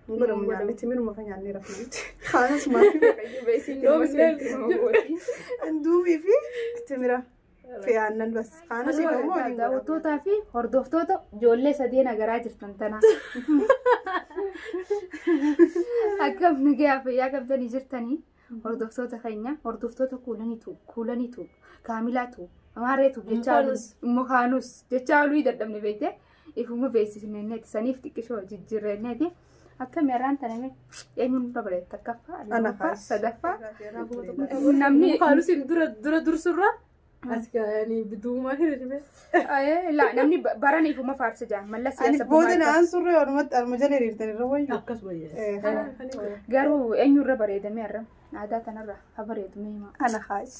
Hin godhamu nyaanni timiruma kan nyaannee rafnuuti. Kaanas maatii Duubii fi timira fi aannan bas. Kaanas immoo waliin godhamu. daawwattootaa fi hordoftoota ijoollee sadeen agaraa jirtan tanaa. Akkam nagaya fayyaa qabdanii jirtanii hordoftoota keenya hordoftoota kuulaniitu kuulaniitu kaamilaatu amaareetu jechaa mukaanus jechaa oluu dadhabne beekte ifuma beeksisneeti saniif xiqqishoo jijjiirreneeti akkam yaraan taname eenyuun dura bareetta takkaffaa Ana lammaffaa kaas. sadaffaa namni namni haalusin dura dura dursurra as gaanii biduumaa hin dhibee. Eh, la namni ba- baran ifuma faarsa jaa malla Ani siyaasa booda bumaa naan surree walumatti arma jala hiriirtan irra wayyu. Akkas wayyaa. Eh, garuu eenyurra bareedame arra aadaa tanarra ha bareedu mee himaa Ana haas.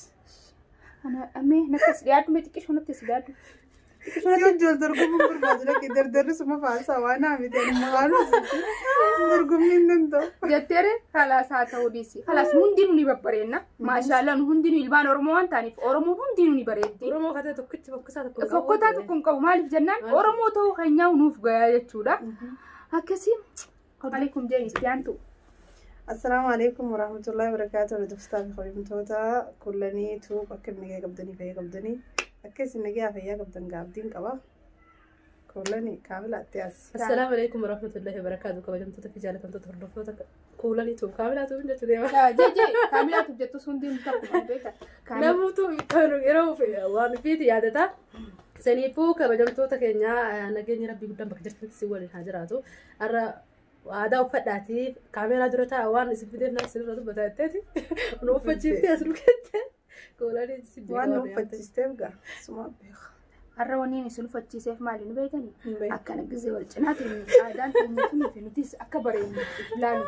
ana amee nattas dhiyaadhu mee xiqqishoo nattas dhiyaadhu Si hojjol dorgomuun barbaadu lakkee dardarri suma faarsaa waan haamite amma haalus dorgomni hin danda'u. jetteere halaas haa ta'uu dhiisi halaas hundinuu ni babbareedna maashaallah nu hundinuu ilmaan oromoo waan ta'aniif oromoon hundinuu ni bareeddi Oromoo katee tokkichi fokkisaa tokko. fokkotaa tokko hin qabu maaliif jennaan oromoo ta'uu keenyaa nuuf gayaa jechuudha akkasii waalaikum jeenistiyaantu Assalaamu alaikum warahmatullahi wabarakatuh. Hordoftoota fi kabajamtoota kullaniitu akka inni nagaya qabdanii fayyaa qabdanii akka isin nagaya fayyaa qabdan gaabdiin qaba. Kullani kaamilaatti as. Assalaamu alaikum warahmatullahi wabarakatuh. Kabajamtoota fi jaalatamtoota hordoftoota kuulaniitu kaamilaatu hin jechuu deema. jeje kaamilaatuuf jettus hundinuu takkuma beekta Namoota yeroo waan fiiti yaadata. Saniifuu kabajamtoota keenyaa nageenya rabbii guddaan bakka jirtanitti si waliin haa jiraatu. Har'a aadaa uffadhaati kaameeraa dura taa'a waan isin fideef naa isin irra dubbataa jetteeti. Nu uffachiiftee as dhugette. Kuulanii si Waan nu uffachiisteef gaa suma beeka. har'a waniin isin uffachiiseef maali nu beekanii Hin beeku. akkana gizee wal cinaatiin aadaan keenya kunii fi nutis akka bareennu ilaalu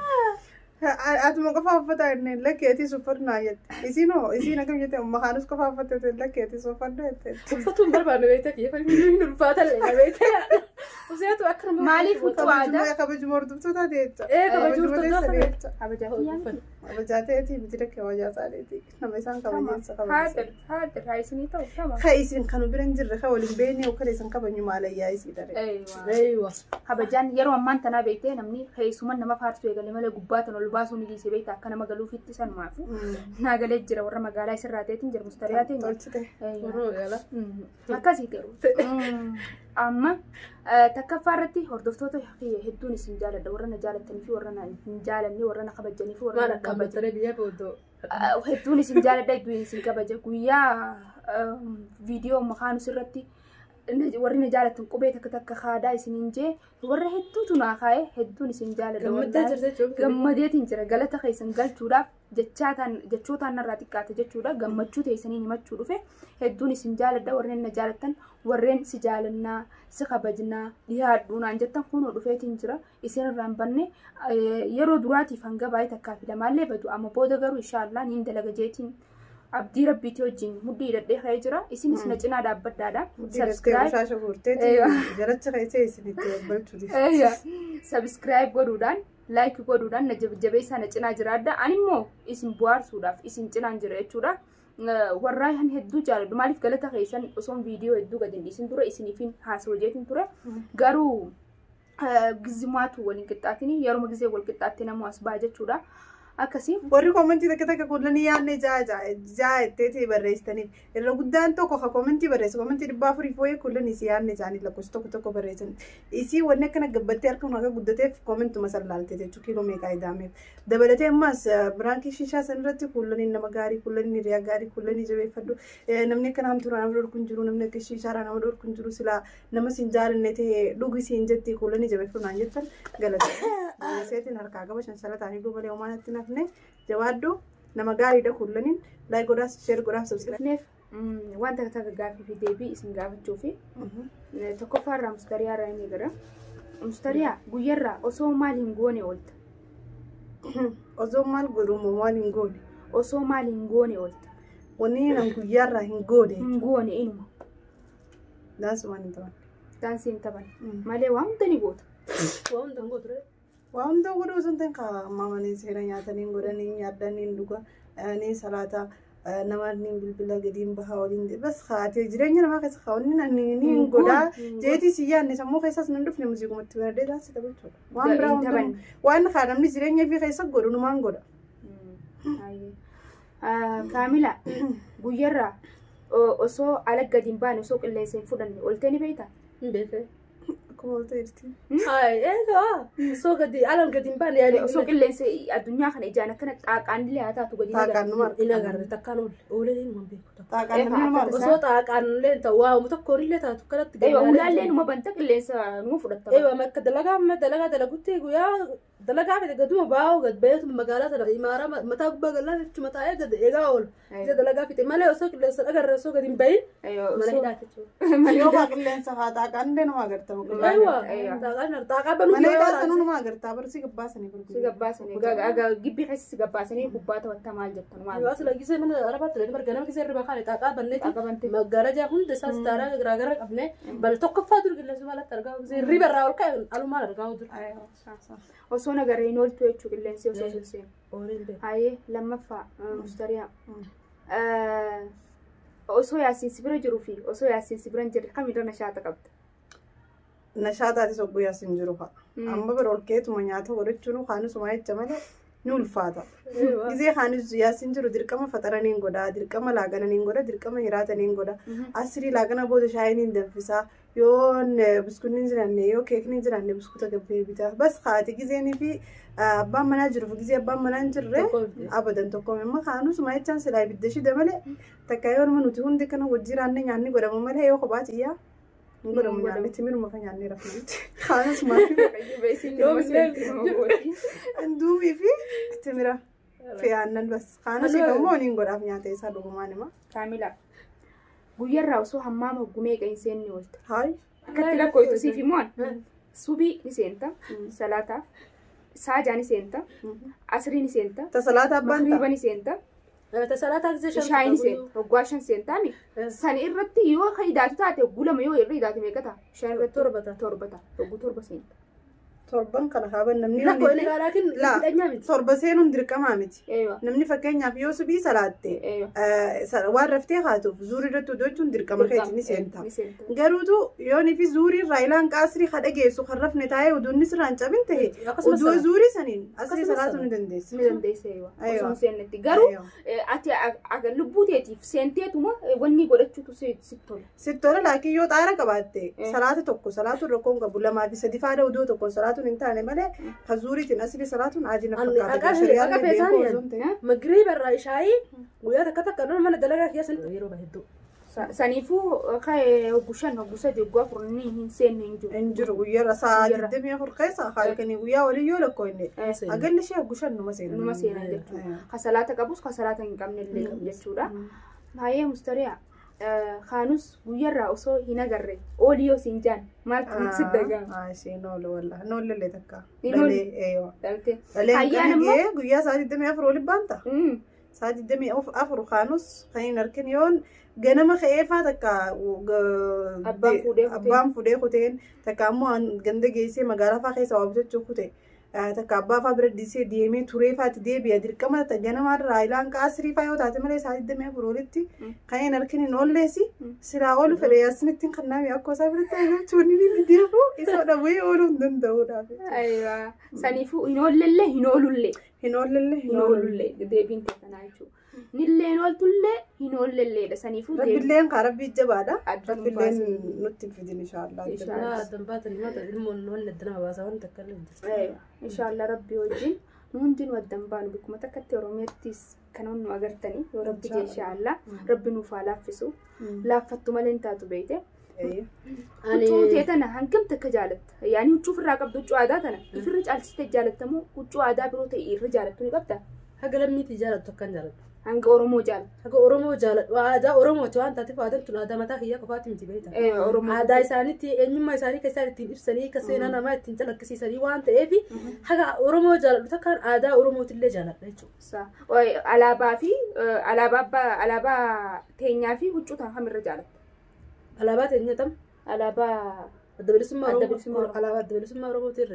Atuma qofa uffata inni lakkeetis uffannaa jette. Isinoo isiin akkam jette makaanus qofa uffatte lakkeetis uffannaa jette. Uffatu hin barbaanne beekte kiyya kan hin ulfaata illee beekte. Useetu akka nama Maaliif huccuu aadaa? Kabajuma kabajuma hordoftoota jecha. Ee, kabajuma Kabajuma hordoftoota jecha. kabajaa uffata. Kabajaa ta'eeti miti dakkee kabajaa isaaniiti. Nama isaan kabajeessa kabajeessa. haadir haadir haa isinii ta'u sama Ka isin kan bira hin jirre ka waliin beekne yookaan isin kabajnu maalayyaa isii dare. Eeywa. Eeywa. kabajaan yeroo ammaan tanaa beektee namni keessuma nama faarsu eegale malee gubbaatan ol baasuu ni dhiise beekta akka nama galuufitti sanumaafu naagalee jira warra magaalaa isirraa ta'eetiin jira mustariyaa ta'een Tolchite. Warroo yaala. akkasii ta'u amma takkaffaa irratti hordoftoota hedduun isin jaaladha warra na jaalatanii fi warra na hin jaalanne warra na kabajanii fi warra Maal na akka kabajan ammattaree biyyaa booddoo. hedduun isin jaaladha hedduun isin kabaja guyyaa viidiyoo makaanus irratti na- warri na jaalatan qubee takka takka haadaa isiniin jee warra hedduutu naa kaa'e hedduun isin jaaladha Gammaddee wallaahi. jirte jechuun. gammadeetiin jira galata keessan galchuudhaaf jechaataan jechootaan narraa xiqqaate jechuudha gammachuu teessaniin himachuu dhufe hedduun isin jaaladha warreen na jaalattan warreen si jaalannaa si kabajnaa dhiyaadhuu naan jettan kunoo dhufeetiin jira isin irraa hin banne eh, yeroo duraatiif hanga baay'ee takkaa fi lamaallee badu amma booda garuu inshaallah niin dalaga jeetiin abdii rabbiitii wajjin mudhii hidhadhee ka'ee jira isinis na cinaa dhaabbadhaadha Sabskiraayib. Shaasha guurteeti. Eeywa. Jalacha keessee isinitti waggalchu. sabskiraayib godhuudhaan laayik godhuudhaan na jajjabeessaa na cinaa jiraadha ani immoo isin bohaarsuudhaaf isin cinaan jira jechuudha Eh, warraa han hedduu jaaladhu maaliif galata keessan osoon viidiyoo hedduu gadi hin dhiisin ture isiniifin haasawaa jeetin ture garuu eh, gizimaatu waliin qixxaatini yeroo gizee wal qixxaatte namoo as ba'a jechuudha akkasii Warri koomentii takka takka kullanii yaadne jaa jaa jetteeti barreessitaniif. Irra guddaan tokko ka koomentii barreessu koomentii dhibbaa afurii fooyyee kullanii si yaadne isaanii lakkoofsa tokko tokko barreessan. Isii wanni akkana gabbattee harka akka guddateef koomentuma sallaalte jechuudha kiiloo meeqaa idaameef. Dabalatee ammas biraankii shishaa san irratti kullanii nama gaarii kullanii hiriyaa gaarii kullanii jabeeffadhu. Eh, Namni akkana hamtuu nama dhorku hin jiru namni akka shishaadhaa nama dhorku hin jiru silaa nama siin jaalanne ta'e dhugi siin jetti kullanii jabeeffadhu naan jettan galata. Seetiin harkaa qaba shanshalataan hidhuu malee homaa natti nafne jawaaddu nama gaariidha kullaniin laayik godhaas sheer godhaaf sabskiraayib. neef wanta takka gaaffii fi deebii isin gaafachuu fi Eh, tokkoffaa irraa mustariyaa irraa inni gara mustariyaa guyyarraa osoo maal hin goone oolta Osoo maal godhumu maal hin goone. osoo maal hin goone oolta Wanni nan guyyaarraa hin goone. hin goone inuma Daansumaan hin ta'an. daansii hin taphan malee waan hunda ni goota Waa hundaan gootu ture. Waa hunda godhuu sun ta'in kaa'amanii seera nyaatanii godhanii nyaadanii dhuga ni salaata namoonni bilbila gadiin bahaa waliin bas haatee jireenya namaa keessa kaawwanni namni ni hin godaa jeetii si yaadne sammuu keessas nan dhufne muuziqumatti baradee taasisa jechuudha. Waan biraa hundumaa waan haa namni jireenya ofii keessa godhu numaan godha. Kaamila guyyarraa osoo ala gadi hin baane osoo qilleensa hin fudhanne oltee ni beektaa? Hin beekne. Akkuma oltee jirti. Ay, eegaa osoo gadi alaan gadi hin baane yaadii Osoo qilleensa addunyaa kana ijaan akkana xaaqaan illee haa taatu gadi Xaaqaan numa hin agarre takkaan oole oolee hin beeku. Xaaqaan namni nama argisa. Osoo xaaqaan illee ta'u waa tokkoon illee taatu kanatti Eeyyuu ulaallee numa banta qilleensa numa fudhatta. Eeyyuu amma akka dalagaa amma dalagaa dalagutti guyyaa dalagaa fide gaduma baa'u gad baheetu magaalaa sana imaara mataa gubbaa galaa jechuun mataa eegate eegaa oolu. Isa dalagaa fide malee osoo qilleensa dhagarre osoo gadi hin bahin mana hidhaati jechuudha. Yoo haa qilleensa haa xaaqaan illee nama agarta. Eeyyuu xaaqaan xaaqaa banuu Mana hidhaa sanuu nama agarta. Barsi gabbaasanii Si gurguru. gabbaasanii gibbii keessa si gabbaasanii gubbaa taphatta maal jettan maal? Yoo asila gisee mana arabaatti illee marga nama gisee irra kaane xaaqaa banneeti Xaaqaa bantee. magaalaa hunda isaas daaraa garaagaraa qabne bal tokkoffaa dur qilleensa maalatti argaa gisee riba irraa ol ka'e alumaan argaa dur. Osoo nagarree hin ooltu jechuu qilleensi osoo hin seenu. Ooliin beeku. Hayyee lammaffaa mustariyaa. Osoo yaasiin sibira jiruu fi osoo yaasiin sibira hin jirre kamirra nashaata qabda? Nashaataatis guyyaas hin jiru fa'a. Amma bira ol keetuma nyaata godhachuun kaanisuma jecha malee ni ulfaata. Gizee kaanis yaasiin jiru dirqama faxaraniin godha, dirqama laagananiin godha, dirqama hiraataniin godha. Asirii laagana booda shaayiniin danfisaa. Yoo biskuutni hin jiraanne yoo keekni hin jiraanne biskuuta gabbee bitaa. Bas haati gizeenii fi abbaan manaa jiruuf gizee abbaan manaa hin jirre abadan tokko amma kaanusuma jechaan silaa ibidda shida malee takka yoo nama nuti hundi kana wajjin raanne nyaanni godhamu malee yoo kophaa xiyyaa. Hin godhamu nyaanni timiruma kan nyaannee rafnutti. Kaanusuma Duubii fi timira fi aannan bas. Kaanusi immoo niin godhaaf nyaata isaa dhugumaan hima. Kaamila. Guyyarraa osoo hammaama hoggumee qe'in seenne oolta. Haay. Akkatti lakkooytu siif immoo subii ni seenta. Salaataaf. Saajaa ni seenta. Asrii ni seenta. Tasalaata abbaan Makriiba ta'a. ni seenta. Tasalaataa gisee shan Shaayi ni seenta. Hoggaa shan seentaami. San irratti yoo kan hidaatu taate gulama yoo irra hidaate meeqa ta'a? Shan irratti torba ta'a. torba ta'a. Hogguu torba seenta. Torban kana kaaban namni Lakkoo inni hundi- gaalaakin Laa, hidhanyaa miti. torba seenuun dirqamaa miti. Eeyyoo. Namni fakkeenyaaf yoo subii salaatte Eeyyoo. eh, sa- waan raftee haatuuf zuurii irratti hojjechuun dirqama keetti ni seenta. Ni seenta. Garuutu yoonii fi zuurii raayilaan qaasrii hadha geessu kan rafne taa'ee uduunni sirraan cabin ta'e Akkasumas uduu sana. zuurii saniin asii Akkasumas salaatuu sana. ni dandeessi. Ni dandeessa eeyyoo. Eeyyoo. Osoo hin seennetti. Garuu Eeyyoo. eh, ati ag- ag- lubbuu teetiif seenteetuma eh, wanni godhachuutu si si tola. Sittola laakiin yoo xaara qabaatte Eh. salaata tokko salaatuun rakkoon qabu lamaa fi sadi faada uduu tokko salaatuun hin taane malee kan zuuriitiin asii salaatuun adii na Anni fakkaata. dhaqaa- Shari'aan dhaqaa beekuu feesaanii osoo hin ta'in. Magriiba irraa shaayii guyyaa takka takka nama mana dalagaa keessatti yeroo bahedduu. Sa- Saniifuu ka'ee hoggu shan hoggu sadi hoggu afur ni hin seenne hin jiru. hin jiru guyyaarra sa'a Guyyaarra. digdamii afur keessa halkanii guyyaa walii yoo lakkoo inni Eh, agalli ishee gushan numa seena Numa seenan jechuudha. Ka salaata qabus ka salaata hin qabne illee qabu jechuudha. Baay'ee mustariyaa. Kaanus guyyarraa osoo hin agarre oolii yoo siin jaan maaltu si dagama. ishee noolu walla noollee takka Hin oolu. dhalee eeyoo Dhaltee. dhalee Ayyaana kan immoo. gahee guyyaa sa'a digdamii afur waliin baanta Mm. sa'a digdamii afur kaanus kan hin harkin yoon ganama ka'ee faa takka Abbaan fuudhee kutee. abbaan fuudhee kuteen takka ammoo ganda geessee magaalaa faa keessa waa bitachuu kute takka abbaa faa bira dhiisee deemee turee faatti deebi'a dirqama ganama raayilaan qaasirii faa yoo taate malee sa'a digdamii afur walitti kan hin harkin hin oolleesi silaa oolu fedhe yaasinitti kan naami akkoo isaa biratti argachuun ni deemu isa dhabee ooluu hin danda'uudhaaf. Ayiwa. Saniifuu hin oollellee hin oolullee. Hin oollellee Hin oolullee deebiin teessanaa jechuudha. Nillee hin ooltullee hin oollelleedha. Saniifuu deebiin. Rabbiilleen kaa rabbii jabaadha. Adda nu Rabbiilleen baasin. nutti hin fidin inshaallah. Inshaallah. Naa addan baatan himata ilmoon wanni adda nama baasaa wanni takka illee hin jirtu. Ayiwa. Inshaallah rabbii wajjin nu hundinuu addan baanu bikkuma takkatti Oromiyaattis kan nu agartanii yoo rabbi jee inshaallah rabbi nuuf haa laaffisu. Laaffattu malee hin taatu beekte. Huccuu tee tana hangam takka jaalatta. Yaani huccuu ofirraa qabdu huccuu aadaa tana. Ifirra caalchistee jaalattamu huccuu aadaa biroo ta'e irra jaalattu ni qabda. Haga lammiitii jaalattu akkan jaalattu. Hanga Oromoo jaalatta. Haga Oromoo jaaladhu. Aadaa Oromooti waan taateef aadaan tun aadaa mataa kiyyaa qofaatti miti beekta. Eh, Oromoo. Aadaa isaaniitti eenyummaa isaanii kan isaan ittiin ibsanii kan seenaa namaa ittiin calaqqisiisanii waan ta'eef haga Oromoo jaaladhu takkaan aadaa Oromootillee jaaladha jechuudha. Sa- oi, Alaabaa fi eh, alaabaa abbaa- alaabaa teenyaa fi huccuu tan kamirra jaalatta. Alaabaa teenya tam Alaabaa adda bilisummaa Adda Oromoo bilisummaa Oromoo. alaabaa adda bilisummaa Oromootii irra jaaladha.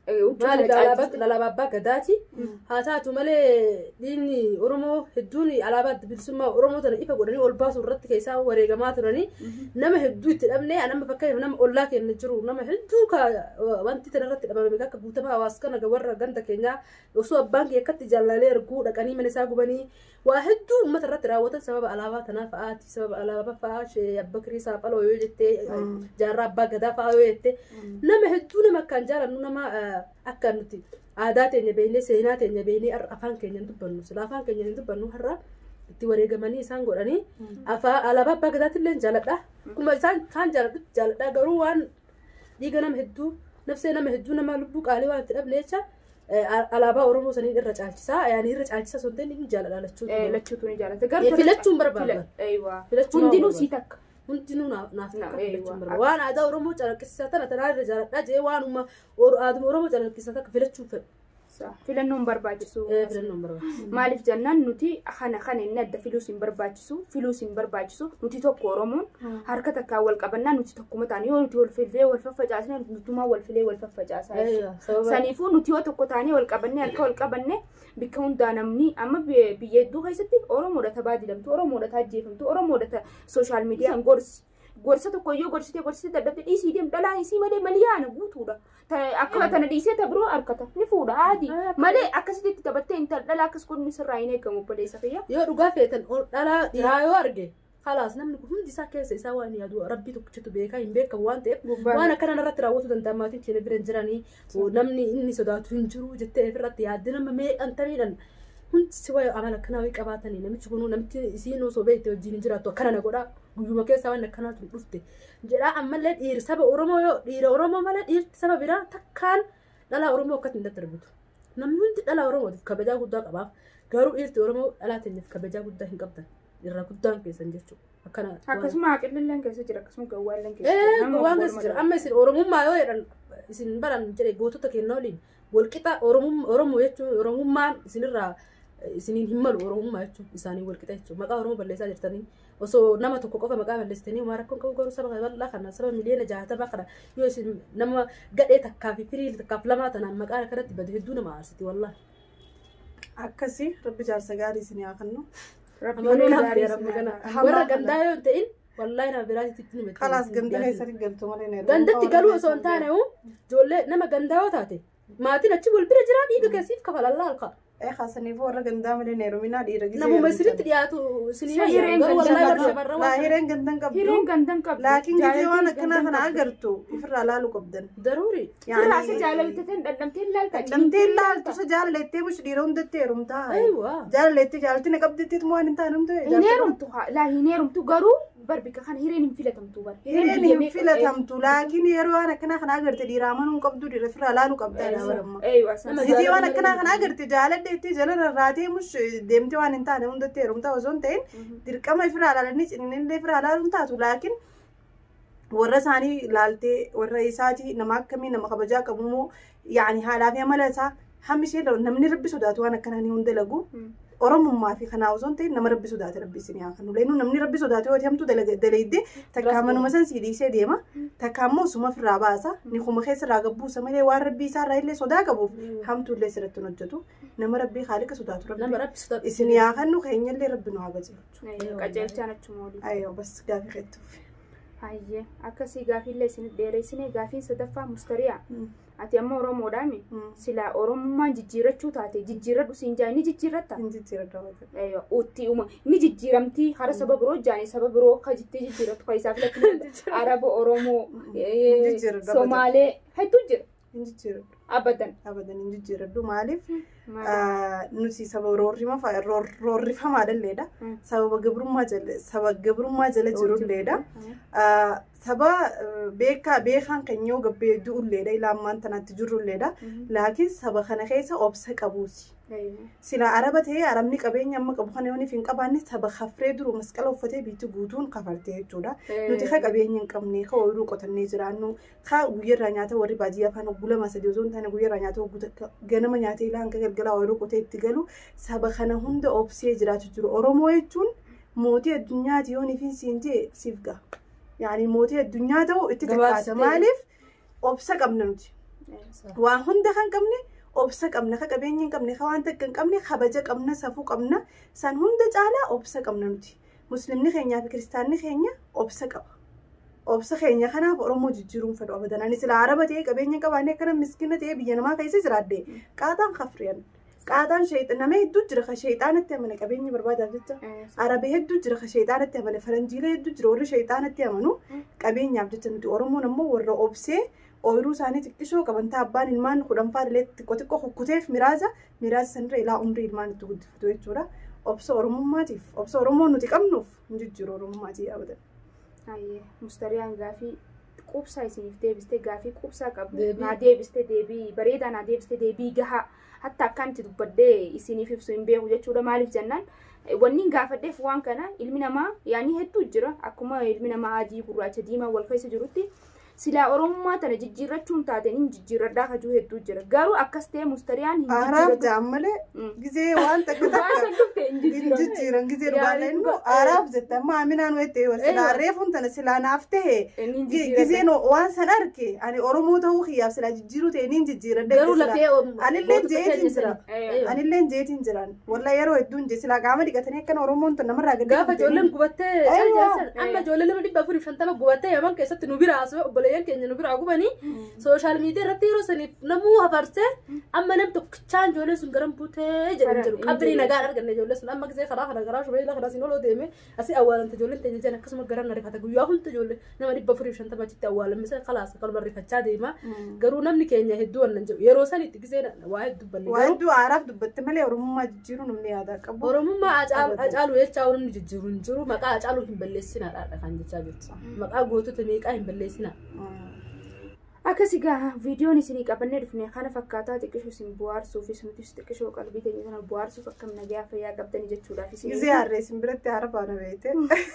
maaliif alaabaa alaabaa abbaa gadaati haa taatu malee diinni oromoo hedduun alaabaa bilisummaa oromoo tana ifa godhanii ol baasuu irratti keessaa wareegamaa turanii nama hedduu itti dhabnee nama fakkeenyaaf nama ollaa keenya jiru nama hedduu ka wanti tana irratti dhabame akka guutama hawaasa kana warra ganda keenyaa osoo abbaan kee akkatti jaallalee arguu dhaqanii mana isaa gubanii waa hedduu uummata irratti raawwatan sababa alaabaa tanaa fa'aati sababa alaabaa fa'aa shee abba kirii saaphaloo yoo jettee jaarraa abbaa gadaa fa'aa yoo jettee nama hedduu nama akkaan jaalannu nama akka nuti aadaa teenya beeknee seenaa teenya beeknee afaan keenya hin dubbannu sila afaan keenya hin dubbannu har'a itti wareegamanii isaan godhanii afaan alaabaa abbaa gadaatti illee jaaladha akkuma isaan kaan jaaladhutti jaaladha garuu waan dhiiga nama hedduu nafsee nama hedduu nama lubbuu qaalii waan itti dhabne jecha alaabaa oromoo saniin irra caalchisaa yaani irra caalchisaa sun ta'in inni jaaladha lachuutu lachuutu ni jaalata filachuun barbaadan Filachuun hundinuu waan sii takka hundinuu naaf naaf Na, takka ee, filachuun waan- barbaada waan aadaa oromoo calaqqisiisaa tana tanaa irra jaaladhaa jee waanuma aaduma oromoo calaqqisiisaa takka filachuun fedhu filannoon barbaachisu ee filannoon barbaada maaliif jennaan nuti kana kana inni adda filuus hin barbaachisu filuus hin barbaachisu nuti tokko oromoon harka takkaan wal qabannaa nuti tokkuma taane yoo nuti wal filfee wal faffacaasne nutumaa wal filee wal faffacaasaa jechuudha. sababa saniifuu nuti yoo tokko taanee wal qabannee harka wal qabanne bikka hundaa namni amma bi- biyya hedduu keessatti oromoodha tabaa didamtu oromoodha taajjeefamtu oromoodha ta sooshaal miidiyaan gorsi gorsa tokko yoo gorsitee gorsitee dadhabde dhiisii deem dhalaan isii malee maliyaana guutuudha Ta- akkuma tana dhiisee ta biroo harkata ni fuudha aadii malee akkasitti itti taphattee intal dhalaa akkas godhni sirraa hin eegamu obboleessa fayyaa yoo dhugaa feetan ol dhalaa dhiiraa yoo arge halaas namni kun hundi isaa keessa isaa waan yaadu rabbii tokkichatu beekaa hin beekamu waan ta'eef Gubbaan- waan akkana irratti raawwatu danda'a maatiin keenya bira hin jiranii namni inni sodaatu hin jiru jettee ofirratti yaadde nama meeqantaniidhan hundi si waa'ee amala akkanaa wayii qabaatanii namichi kunuu namichi isiin osoo beekte wajjin hin jiraattu akkana na godhaa guyyuma keessaa waan akkanaatu hin dhufte jedhaa ammallee dhiiri saba oromoo yoo dhiira oromoo malee dhiirti saba biraa takkaan dhalaa oromoo akkatti hin daddarbitu namni hundi dhalaa oromootiif kabajaa guddaa qabaaf garuu dhiirti oromoo dhalaa teenyaaf kabajaa guddaa hin qabdan irra guddaan keessan jechuudha akkana akkasuma haqillilleen keessa jira akkasuma gawwaalleen keessa ee jira. Nama waan wal keessa jira madaalu. amma isin oromummaa yoo jedhan isin baran jedhe gootota keenya waliin walqixa oromum- oromoo jechuun oromummaan isinirraa isiniin hin malu oromummaa jechuun isaanii walqixa jechuun maqaa oromoo balleessaa jirtanii osoo nama tokko qofa maqaa balleessitanii homaa rakkoon qabu garuu saba bal'aa kana saba miliyoona jaatamaa kana yoo isin nama gadhee takkaa fi firii takkaaf lamaa tanaan maqaa kanatti bade hedduu nama aarsiti wallaa akkasii rabbi jaarsa gaarii isin yaa kennu Rabbi amanuu naaf gaarii rabbi isin kana haa Hamaa warra kana. gandaa yoo hin ta'in wallaahi nama biraatitti itti himate kalaas ganda keessatti galtu malee na gandatti galuu osoo hin taane ijoollee nama gandaa yoo taate maatiin achi wal bira jira dhiiga keessiif kafalallaa halkaa ee kaasaniif warra gandaa malee na heeruminaa dhiira gisee namuma isinitti dhiyaatu isinii Isa hireen garuu gandaa wallaahi qabdu. shamarran laa waan hireen gandan qabdu Hireen gandan qabdu. laakiin gisee waan Jaalalli akkanaa gandan kana qabdu. agartu ifirraa laaluu qabdan daruuri Sirraa isa jaalaltateen dhandhamteen laalta. damtee laaltu isa jaalalettee bush dhiira hundatti heerumtaa aywa jaalalettee jaalatti na qabdittiit moo waan hin taane humte Hin heerumtu haa- laa hin heerumtu garuu barbika kana hireen hin filatamtu bar. hireen biyya hin meeqa- filatamtu laakiin yeroo waan akkanaa kana agarte dhiira amanuu hin qabdu dhiira ifirraa laaluu qabdaa dhaabamma Eeywa san- Nama Gisee waan akkanaa kana agarte jaaladheetti jala rarraatee mush deemtee waan hin taane hundatti heerumtaa osoo hin ta'in dirqama ifirraa laalanii cininillee ifirraa laaluun taatu laakiin warra isaanii laaltee warra isaati nama akkamii nama kabajaa qabu moo yaani haadhaa fi amala isaa hammi ishee namni rabbi sodaatu waan akkanaa ni hunda lagu Mm. oromummaa fi kanaa osoo hin ta'in nama rabbi sodaate rabbi isin yaa kan uleenuu namni rabbi sodaate yoo hamtu dalayidde takkaa manuma san sii dhiisee deema takkaa immoo suma ofirraa baasa ni kuma keessa irraa gabbuusa malee waan rabbii isaa irraa illee sodaa qabuuf hamtu illee sirratti hin hojjetu nama rabbii haaliqa sodaatu nama rabbi rabbi sodaatu isin yaa kannu keenya illee rabbi nu haa gajeelchu Eeywa, qajeelchaan achuma olii. ayyoo bas gaafii keettuuf Hayyee akkasii gaafiillee isin dheeressinee gaafiin sadaffaa mustariyaa. Ati amma Oromoodhaami. Silaa Oromummaan jijjiirrachuu taate jijjiirradhu siin jaa ni jijjiirratta. hin jijjiirradha wajjin Eeywa, utti uma ni jijjiiramtii hara saba biroo jaani saba biroo ka jittee jijjiirrattu ka isaa filatu Araba Oromoo ee, Jijjiirradha, Somaalee hedduu jira hin jijjiirradhu abadan. abadan hin jijjiirradhu maaliif Maali? Ah, nuti saba roorrima fa- roor- roorrifamaadhalleedha Mm. sababa gabrummaa jala saba gabrummaa jala jirulleedha Ah, saba ah, beekaa beekaan keenya yoo gabbee du'ulleedha ilaammaan tanaatti jirulleedha laakiin saba kana keessa obsa qabuusi Eeywa. sila araba ta'ee arabni qabeenya amma qabu kana yooniif hin qabaanne saba hafree duru masqala uffatee biitti guutuun kafartee jechuudha nuti ka qabeenya hin qabne ka ooyiruu qotannee jiraannu ka guyyarraa nyaata warri baadiyyaa afaan obbu lama sadii osoo hin taane guyyarraa nyaata obbu takka ganama nyaatee ilaa hanga galgalaa ooyiruu qotee itti galu saba kana hunda obsee jiraatu jiru oromoo jechuun mootii addunyaati yooniif hin siin jee siif ga'a yaani mootii addunyaa ta'u itti Gabaabsitee. takkaata maaliif obsa qabna nuti waan hunda kan qabne obsa qabna ka qabeenya hin qabne ka waan takka hin qabne kabaja qabna safuu qabna san hunda caalaa obsa qabna nuti muslimni keenyaa fi kiristaanni keenya obsa qaba obsa keenya kanaaf oromoo jijjiiruun fedhu abadan ani sila araba ta'ee qabeenya qabaannee akkana miskiina ta'ee biyya namaa keessa jiraadde qaaxaan kafriyan qaaxaan sheexan nama hedduu jira ka sheexaanatti amane qabeenya barbaadaaf jecha arabee hedduu jira ka sheexaanatti amane faranjiilee hedduu jira warri sheexaanatti amanu qabeenyaaf jecha nuti oromoon ammoo warra obsee ooyiruu isaanii xiqqishoo qabantaa abbaan ilmaan kudhan faadhilee xiqqoo xiqqoo kukkuteef miraasa miraasa sanirra ilaa umrii ilmaan itti guddifatu jechuudha obsa oromummaatiif obsa oromoon nuti qabnuuf hin jijjiiru oromummaatii abadan. Hayyee mustariyaan gaafii qubsaa isiniif deebistee gaafii qubsaa qabdu Deebii. naa deebistee deebii bareedaa naa deebistee deebii gahaa hatta akkanti dubbadhee isiniif ibsu hin beeku jechuudha maaliif jennaan eh, wanni hin gaafadheef waan kana ilmi namaa yaani hedduu jira akkuma ilmi namaa adii gurraacha diimaa wal keessa jirutti silaa oromummaa tana jijjiirrachuun taateen hin jijjiirradhaa kajuu hedduu jira garuu akkas ta'e mustariyaan hin Aaraaf jijjiirratu ja'an malee Mm. gizee waan takka waan takka san dhufte hin hin jijjiirratu jijjiiran gizee Yaani dhugaadha immoo dhuga- aaraaf jetta amma aminaan weettee silaa Eeywa. reefuun tana silaa naaf ta'e hin gi- jijjiirratu gizeen waan san arge ani oromoo ta'uu kiyyaaf silaa jijjiiruu ta'e niin jijjiiradha garuu lafee Anillee jeetiin jira. Eh, anillee jeetiin jiran walla yeroo hedduun je silaa qaama dhiqatanii akkana oromoon tun namarraa gadi gaafa ijoolleen gubattee Eeywa. caljeessan amma ijoollee lama dhibba afurii shantama gubattee yaman keessatti nu bira asoo obboleeyyan keenya nu bira gubanii sooshaal miidiyaa irratti yeroo saniif namuu hafarsee amma nam tokkichaan ijoolleen sun garan buutee jedhan jedhu qabrii nagaan arganne ijoollee sun amma gisee karaa kana garaa shubee kana siin oloo deeme asii awwaalante ijoolleen teenya jiran akkasuma garan rifata guyyaa hunda ijoollee nama dhibba afurii shantama achitti awwaalamisa kalaasa kalma rifachaa deema garuu namni keenya hedduu wannan jedhu yeroo sanitti gisee waa hedduu banne waa garuu hedduu aaraaf dubbatte malee oromummaa jijjiiruu namni yaadaa qabu Oromummaa acaalu jechaa namni jijjiiru hin jiru maqaa acaaluu hin balleessinaadha kan jechaa jirtu. Maqaa gootota meeqaa hin balleessinaa. Akkasii gaa viidiyoon isinii qabannee dhufne kana fakkaataa xiqqishoo isin bohaarsuufis nutis xiqqishoo qalbii keenya sana bohaarsuuf akkam nagaa fayyaa qabdanii jechuudhaaf isin gizee harreessin biratti haara faana beekte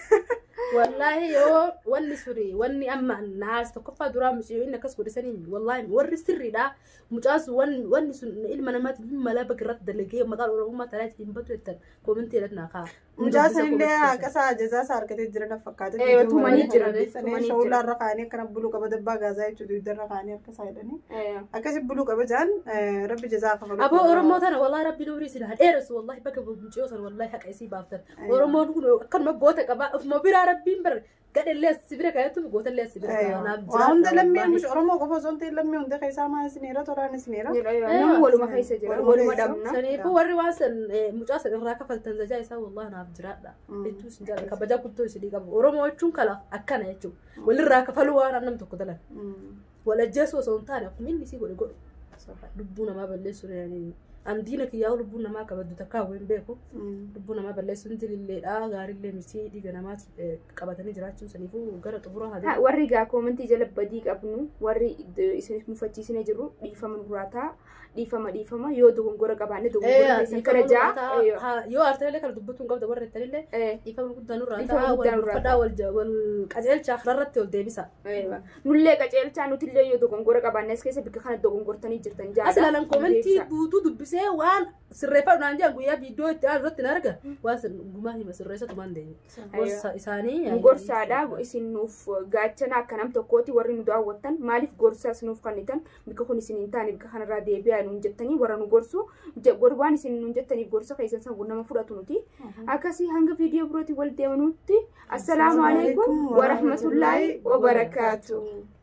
Wallaahi yoo wanni suri wanni amma naas tokkoffaa duraa mucayyoo inni akkas godhisanii wallaahi warri sirriidha. Mucaan sun wanni wanni sun ilma namaatiif hin mala bakka irratti dalagee maqaan oromummaa talaati hin batu jettan koomintii irratti naa ka'a. mucaa sanillee akkasa jazaa isaa argatee jira na fakkaata Eh, tumanii jiran, tumanii sanee jiran. shawulaa irra kaanii akkana buluu qaba dabbaa gaazaa jechuudha idda irra kaanii akkasaa jedhanii akkasi buluu qaba jaan rabbi jazaa kafalu Aboo Oromoo tana wallaahi rabbi nuurii sinaa dheeressu wallaahi bakka mucayyoo sana wallaahi haqa isii baaftan. Oromoon kun akkanuma goota qaba ofuma biraa rabbiin bara gadhallee as bira kaayatu goota illee as bira kaayanaaf waa hunda lammii mush oromoo qofa osoo hin ta'in lammii hunda keessaa maa isineera toraan isineera namni waluma keessa jira Waluma waluma keessa. dhabna Saniifuu warri waan san mucaa san irraa kafaltan zajaa isaa wallaahi naaf jiraadha. Hedduu isin jaalladha kabajaa guddoo isinii qabu. Oromoo jechuun kala akkana jechuudha. Walirraa kafaluu waan nam tokko dalan. Wal ajjeessu osoo hin taane akkuma inni isii godhe godhe. Lubbuu namaa balleessuun yaani an diina kiyyaa lubbuu namaa kabaddu takka hawween beeku. Lubbuu namaa balleessuun dililleedha gaariillee misii dhiiga namaa qabatanii jiraachuun saniifuu gara xumura haa Ha, warri gaa koomentii jala badii qabnu warri idd- isin mufachiisine jirru dhiifama nuraataa dhiifama dhiifama yoo dogongora qabaanne dogongora keessan kana jaa yoo aartelee kana dubbatuun qabda warra ittanillee eh, dhiifama guddaan nurraa Dhiifama ta'a guddaan wal nurraa uffadhaa wal ja- wal qajeelchaa kanarratti ol deebisa. eh, nullee qaceelchaa nutillee yoo dogongora qabaanne as keessa bikka kana dogongortanii jirtan jaa As ilaalan koomentii guutuu dubbisee waan sirreeffadhu jedhan guyyaa viidiyoo itti aanu irratti na arga waan sin gumaa hima sirreessatu maan deemu. Gorsa isaanii. nu gorsaadha isin nuuf gaachana akka nam tokkooti warri nu daawwattan maaliif gorsaas nuuf kennitan bikka kun isin hin taane bikka kanarraa deebi'aa nuun jettanii warra nu gorsu je- gor- waan isin nuun jettaniif gorsa keessan san nama fudhatu nuti akkasii hanga viidiyoo birootii wal deemanutti assalaamu alaikum warahmatullaahi wabarakaatu